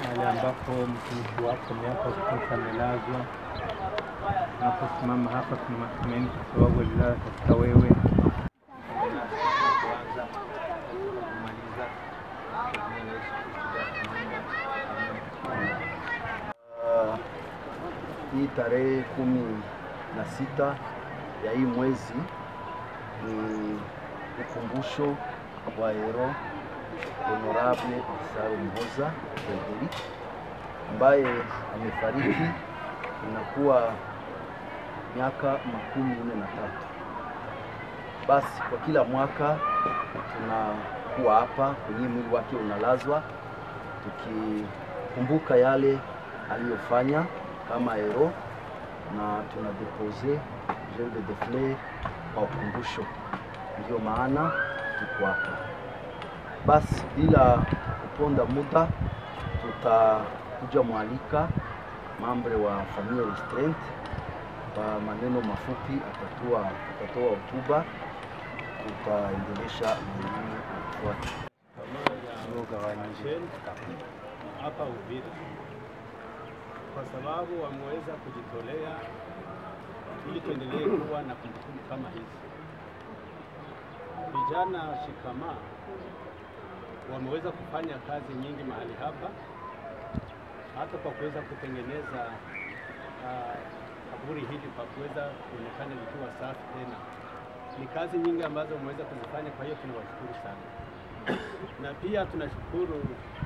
mahali ambapo mtumishi wako miaka kutosha amelazwa. Tunaposimama hapa, tuna matumaini kwa sababu alilala katika wewe. Uh, hii tarehe kumi na sita ya hii mwezi ni ukumbusho wa hero Honorable Isaro Muhoza Frederick ambaye amefariki, inakuwa miaka makumi nne na tatu. Basi kwa kila mwaka tunakuwa hapa kwenye mwili wake unalazwa tukikumbuka yale aliyofanya kama hero na tuna depose gerbe de fleur kwa ukumbusho. Ndio maana tuko hapa. Basi bila kuponda muda, tutakuja mwalika mambre wa familia restraint kwa maneno mafupi, atatoa atatoa hotuba, tutaendelesha mengine kufuata. Shell hapa Uvira kwa sababu wameweza kujitolea ili tuendelee kuwa na kumbukumbu kama hizi. Vijana shikamaa wameweza kufanya kazi nyingi mahali hapa, hata kwa kuweza kutengeneza ah, kaburi hili kwa kuweza kuonekana likiwa safi tena. Ni kazi nyingi ambazo wameweza kuzifanya, kwa hiyo tunawashukuru sana na pia tunashukuru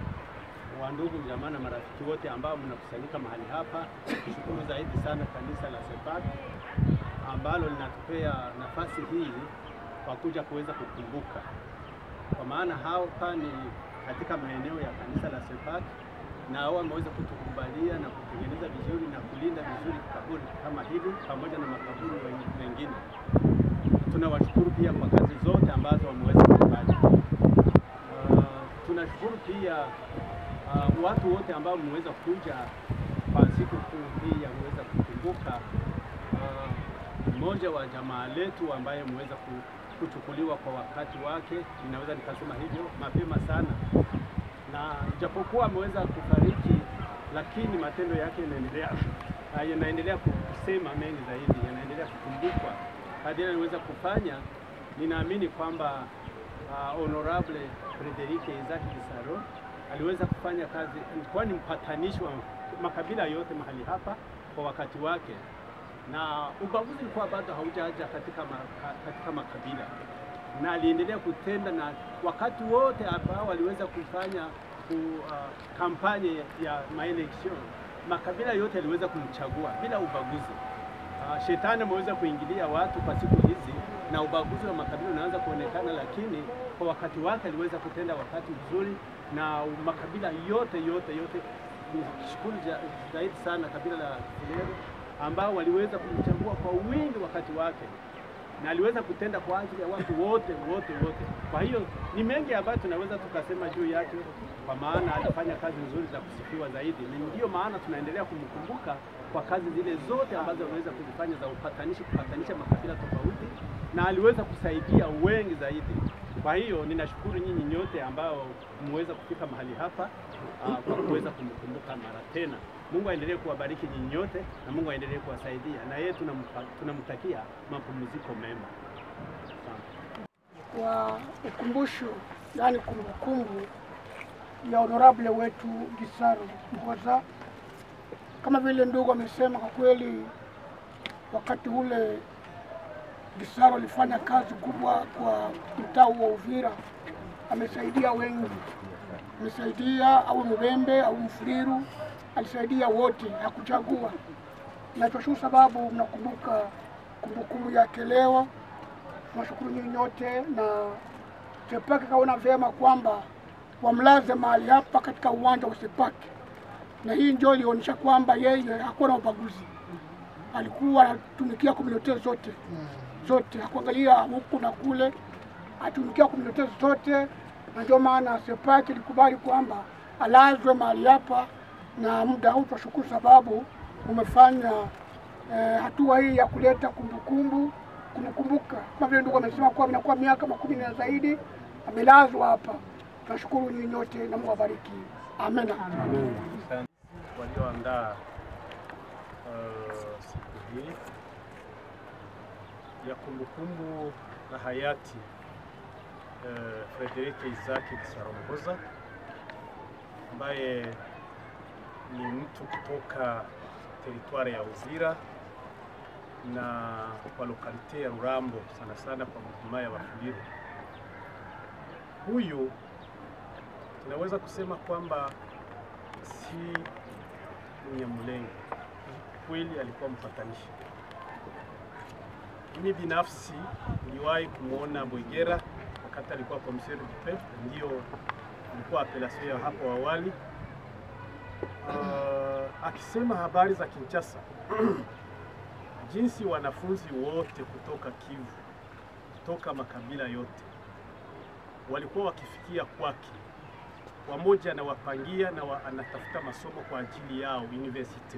wandugu jamaa na marafiki wote ambao mnakusanyika mahali hapa. Tushukuru zaidi sana kanisa la Sepak ambalo linatupea nafasi hii kwa kuja kuweza kukumbuka, kwa maana hapa ni katika maeneo ya kanisa la Sepak na wao wameweza kutukubalia na kutengeneza vizuri na kulinda vizuri kaburi kama hili pamoja na makaburi wen- mengine. Tunawashukuru pia kwa kazi zote ambazo wameweza kufanya. Uh, tunashukuru pia uh, watu wote ambao mmeweza kuja kwa siku kuu hii ya kuweza kukumbuka uh, mmoja wa jamaa letu ambaye mmeweza ku- kuchukuliwa kwa wakati wake, ninaweza nikasema hivyo mapema sana, na japokuwa ameweza kufariki, lakini matendo yake yanaendelea uh, yanaendelea kusema mengi zaidi, yanaendelea kukumbukwa kadiri aliweza kufanya. Ninaamini kwamba uh, Honorable Frederic Isaac Gisaro aliweza kufanya kazi, alikuwa ni mpatanishi wa makabila yote mahali hapa kwa wakati wake, na ubaguzi ulikuwa bado haujaja katika, ma, katika makabila, na aliendelea kutenda, na wakati wote ambao waliweza kufanya ku, uh, kampanye ya maelection, makabila yote yaliweza kumchagua bila ubaguzi. Uh, shetani ameweza kuingilia watu kwa siku hizi na ubaguzi wa makabila unaanza kuonekana, lakini kwa wakati wake aliweza kutenda wakati mzuri, na makabila yote yote yote, nishukuru ja- zaidi sana kabila la Fulero ambao waliweza kumchagua kwa wingi wakati wake, na aliweza kutenda kwa ajili ya watu wote wote wote. Kwa hiyo ni mengi ambayo tunaweza tukasema juu yake, kwa maana alifanya kazi nzuri za kusifiwa zaidi, na ndiyo maana tunaendelea kumkumbuka kwa kazi zile zote ambazo aliweza kuzifanya za upatanishi, kupatanisha makabila tofauti, na aliweza kusaidia wengi zaidi. Kwa hiyo ninashukuru nyinyi nyote ambao mmeweza kufika mahali hapa uh, kwa kuweza kumkumbuka mara tena. Mungu aendelee kuwabariki nyinyi nyote na Mungu aendelee kuwasaidia, na yeye tunampa- tunamtakia mapumziko mema. Asante. wa ukumbusho, yaani kumbukumbu ya honorable wetu Gisaro Muhoza. Kama vile ndugu amesema, kwa kweli wakati ule Gisaro alifanya kazi kubwa kwa mtaa wa Uvira, amesaidia wengi, amesaidia au Mubembe au Mfuliru, alisaidia wote, hakuchagua. Na tunashukuru sababu mnakumbuka kumbukumbu yake leo tunashukuru nyinyi nyote na Sepaki kaona vyema kwamba wamlaze mahali hapa katika uwanja wa Sepaki, na hii ndio ilionyesha kwamba yeye hakuwa na ubaguzi, alikuwa anatumikia komunote zote zote, hakuangalia huku na kule, atumikia komunote zote, na ndio maana Sepaki ilikubali kwamba alazwe mahali hapa, na muda huu tunashukuru sababu umefanya eh, hatua hii ya kuleta kumbukumbu kumkumbuka kama vile ndugu amesema kuwa inakuwa miaka makumi na zaidi amelazwa hapa. Tunashukuru nyinyi nyote na Mungu awabariki. Amina. walioandaa uh, siku hii ya kumbukumbu la hayati uh, Frederike Isaki Kisarongoza ambaye ni mtu kutoka teritwari ya Uvira na kwa lokalite ya Rurambo, sana sana kwa mlima ya Wafuliru. Huyu tunaweza kusema kwamba si Mnyamulenge, kweli alikuwa mpatanishi. Mimi binafsi niliwahi kumwona Bwegera wakati alikuwa commissaire du peuple, ndio ilikuwa apelation ya hapo awali, uh, akisema habari za Kinshasa jinsi wanafunzi wote kutoka Kivu, kutoka makabila yote walikuwa wakifikia kwake wamoja anawapangia na wa, anatafuta masomo kwa ajili yao university.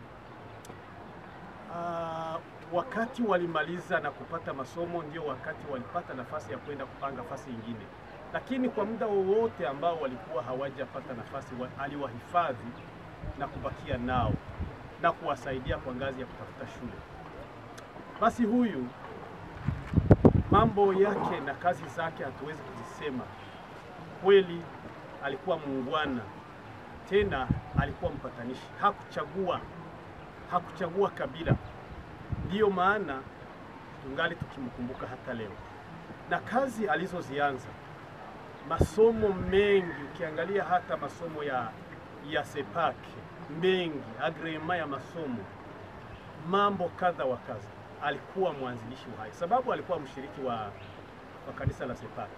Uh, wakati walimaliza na kupata masomo ndio wakati walipata nafasi ya kwenda kupanga nafasi nyingine, lakini kwa muda wowote ambao walikuwa hawajapata nafasi wa, aliwahifadhi na kubakia nao na kuwasaidia kwa ngazi ya kutafuta shule. Basi huyu mambo yake na kazi zake hatuwezi kuzisema kweli alikuwa muungwana, tena alikuwa mpatanishi. Hakuchagua, hakuchagua kabila. Ndiyo maana tungali tukimkumbuka hata leo, na kazi alizozianza, masomo mengi, ukiangalia hata masomo ya ya sepak mengi, agrema ya masomo, mambo kadha wa kadha, alikuwa mwanzilishi wa hayo, sababu alikuwa mshiriki wa, wa kanisa la sepak.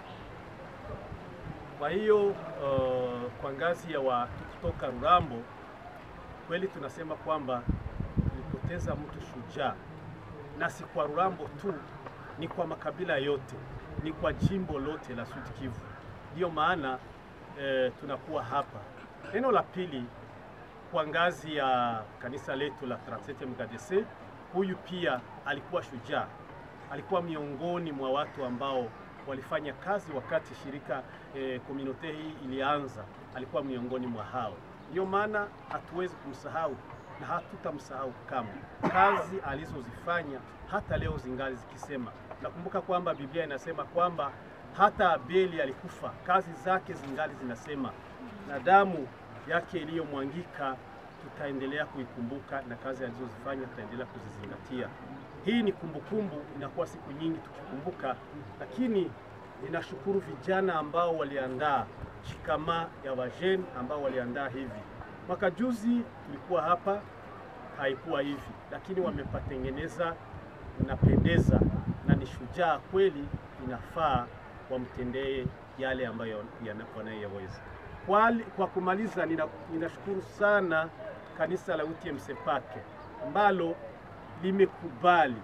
Kwa hiyo uh, kwa ngazi ya watu kutoka Rurambo kweli tunasema kwamba tulipoteza mtu shujaa, na si kwa Rurambo tu, ni kwa makabila yote, ni kwa jimbo lote la Sud Kivu. Ndiyo maana eh, tunakuwa hapa. Neno la pili, kwa ngazi ya kanisa letu la 37 MKDC, huyu pia alikuwa shujaa, alikuwa miongoni mwa watu ambao walifanya kazi wakati shirika eh, komunote hii ilianza, alikuwa miongoni mwa hao. Ndio maana hatuwezi kumsahau na hatutamsahau kamwe. Kazi alizozifanya hata leo zingali zikisema. Nakumbuka kwamba Biblia inasema kwamba hata Abeli alikufa, kazi zake zingali zinasema, na damu yake iliyomwangika tutaendelea kuikumbuka na kazi alizozifanya tutaendelea kuzizingatia. Hii ni kumbukumbu, inakuwa siku nyingi tukikumbuka, lakini ninashukuru vijana ambao waliandaa shikama ya wajeni ambao waliandaa hivi. Mwaka juzi tulikuwa hapa, haikuwa hivi, lakini wamepatengeneza, inapendeza na ni shujaa kweli, inafaa wamtendee yale ambayo wanayoweza. Kwa, kwa kumaliza, nina, ninashukuru sana kanisa la UTM Sepake ambalo limekubali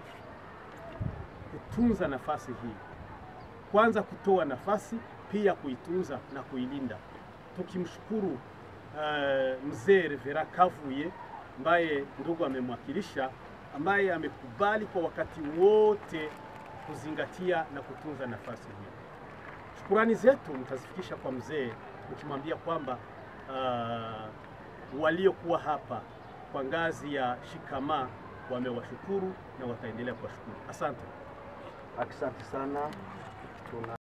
kutunza nafasi hii, kwanza kutoa nafasi, pia kuitunza na kuilinda, tukimshukuru uh, mzee Revera Kavuye ambaye ndugu amemwakilisha, ambaye amekubali kwa wakati wote kuzingatia na kutunza nafasi hii. Shukurani zetu mtazifikisha kwa mzee mkimwambia kwamba uh, waliokuwa hapa kwa ngazi ya shikama wamewashukuru na wataendelea kuwashukuru. Asante, asante sana tuna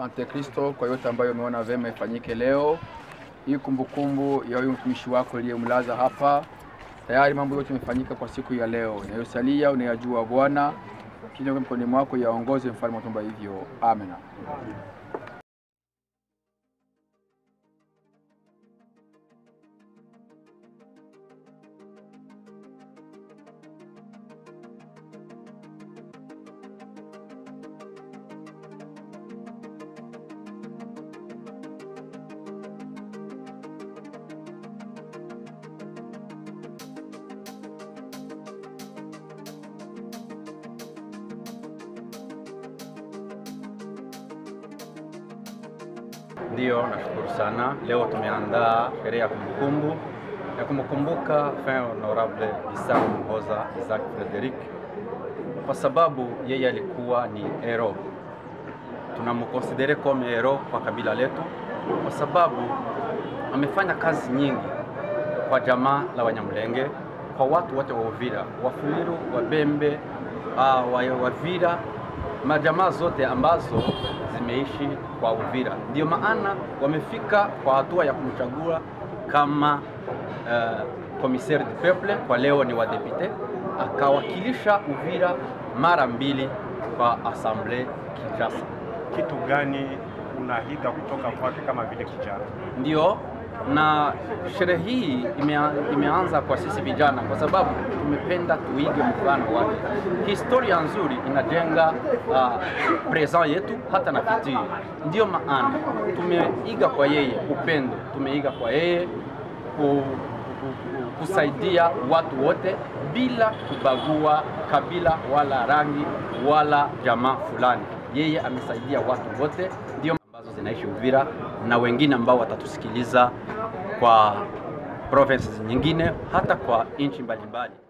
Asante Kristo kwa yote ambayo umeona vema ifanyike leo. Hii kumbukumbu ya huyu mtumishi wako aliyemlaza hapa, tayari mambo yote yamefanyika kwa siku ya leo. Inayosalia unayajua Bwana, kile mkononi mwako yaongoze, mfalme wa tumba hivyo. Amen. Ndiyo, nashukuru sana. Leo tumeandaa sherehe ya kumbukumbu ya kumkumbuka Fin Honorable Isaac Muhoza Isaac Frederick kwa sababu yeye alikuwa ni hero. Tunamkonsidere kama hero kwa kabila letu kwa sababu amefanya kazi nyingi kwa jamaa la Wanyamulenge, kwa watu wote wa Uvira, Wafuliru, Wabembe, uh, wa Wavira, majamaa zote ambazo zimeishi kwa Uvira. Ndio maana wamefika kwa hatua ya kumchagua kama uh, commissaire du peuple, kwa leo ni wadepute, akawakilisha Uvira mara mbili kwa assemblée Kinshasa. kitu gani unaiga kutoka kwake kama vile kijana? Ndio, na sherehe hii imea, imeanza kwa sisi vijana kwa sababu tumependa tuige mfano wake. Historia nzuri inajenga uh, present yetu hata na future. Ndio maana tumeiga kwa yeye upendo, tumeiga kwa yeye ku, ku, ku, kusaidia watu wote bila kubagua kabila wala rangi wala jamaa fulani. Yeye amesaidia watu wote, ndio ambazo zinaishi Uvira na wengine ambao watatusikiliza kwa provinces nyingine hata kwa nchi mbalimbali.